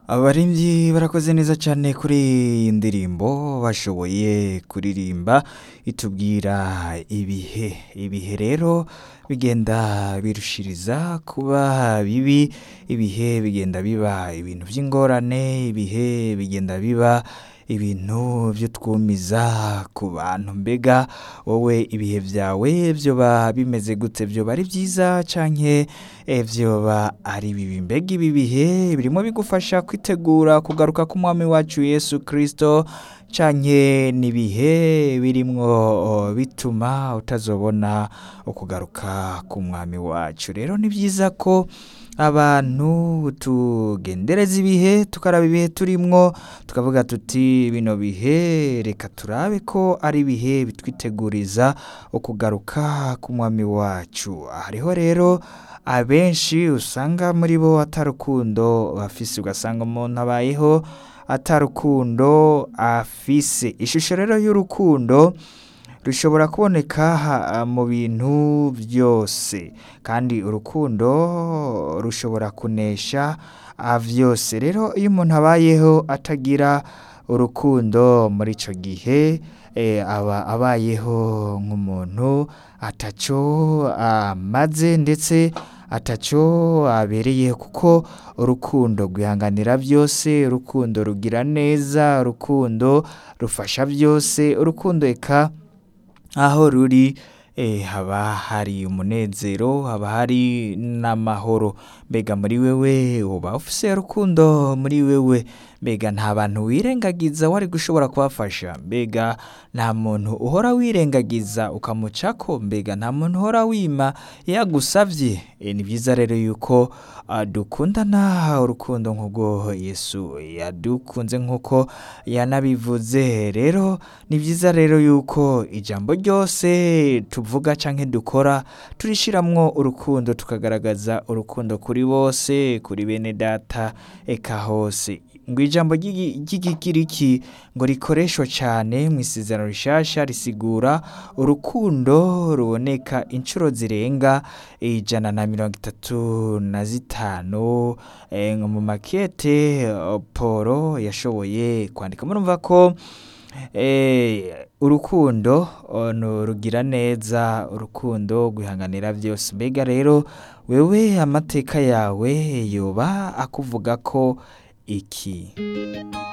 abaririmbyi barakoze neza cyane kuri iyi ndirimbo bashoboye kuririmba itubwira ibihe ibihe rero bigenda birushiriza kuba bibi ibihe bigenda biba ibintu by'ingorane ibihe bigenda biba ibintu byo twumiza ku bantu mbega wowe ibihe byawe byoba bimeze gute byoba ari byiza canke eh, vyoba ari bibi mbega ibi bihe birimo bigufasha kwitegura kugaruka k'umwami wacu yesu kristo canke n'ibihe birimwo oh, bituma utazobona ukugaruka k'umwami wacu rero ni byiza ko abantu tugendereza ibihe tukaraba ibihe turimwo tukavuga tuti bino bihe reka turabe ko ari ibihe bitwiteguriza ukugaruka k'umwami wacu hariho rero abenshi usanga muri bo atarukundo bafise ugasanga umuntu abayeho atarukundo afise ishusho rero y'urukundo rushobora kuboneka ha- mu bintu byose kandi urukundo rushobora kunesha ah, vyose rero iyo umuntu abayeho atagira urukundo muri ico gihe eh, aba abayeho nk'umuntu ataco amaze ndetse ataco abereye kuko urukundo rwihanganira byose urukundo rugira neza urukundo rufasha byose urukundo eka aho ruri eh, haba hari umunezero haba hari n'amahoro mbega muri wewe uba ufise urukundo muri wewe mbega nta bantu wirengagiza wari gushobora kubafasha mbega nta muntu uhora wirengagiza ukamucako mbega nta muntu uhora wima iyo agusavye e, ni byiza rero yuko ah, dukundana urukundo nk'ubwo yesu yadukunze nk'uko yanabivuze rero ni byiza rero yuko ijambo ryose tuvuga canke dukora turishiramwo urukundo tukagaragaza urukundo kuri bose kuri bene data eka hose ngo ijambo ry'igi- ry'igikiriki ngo rikoreshwa cyane mu isezerano rishasha risigura urukundo ruboneka inshuro zirenga ijana na mirongo itatu na zitanu eh, ngo mu makete eh, polo yashoboye kwandika murumva ko eh, urukundo oh, no rugira neza urukundo guhanganira byose mbega rero wewe amateka yawe yoba akuvuga ko iki